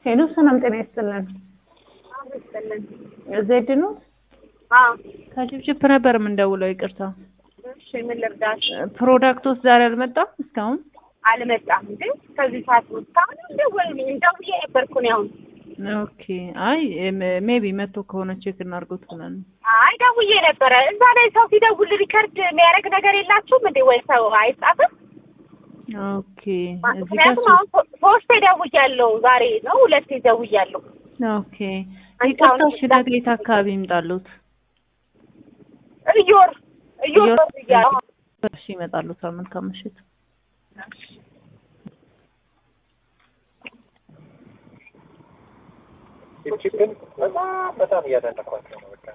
ሄሎ ሰላም ጤና ይስጥልን። ዜድ ነው ከችፕችፕ ነበር የምንደውለው። ይቅርታ እሺ ምን ልርዳሽ? ፕሮዳክቶች ዛሬ አልመጣም እስካሁን። አልመጣም እንዴ? ከዚህ ሰዓት ውስጥ አሁን እንደወልኝ እንደውዬ ነበርኩ ነው አሁን። ኦኬ አይ ሜቢ መቶ ከሆነ ቼክ እናድርጉት ብለን ነው። አይ ደውዬ ነበረ። እዛ ላይ ሰው ሲደውል ሪከርድ የሚያደርግ ነገር የላችሁም እንዴ? ወይ ሰው አይጻፍም? ኦኬ እዚህ ጋር ምክንያቱም አሁን ሶ- ሶስቴ ደውያለሁ። ዛሬ ነው ሁለቴ ደውያለሁ። ኦኬ ይቅርታ፣ እሺ ነገ የት አካባቢ ይምጣሉት? እዮር እዮር እዮር- ደውያለሁ። እሺ ይመጣሉታል። መልካም ምሽት። ቺፕን በጣም በጣም እያደነኳቸው ነው። በቃ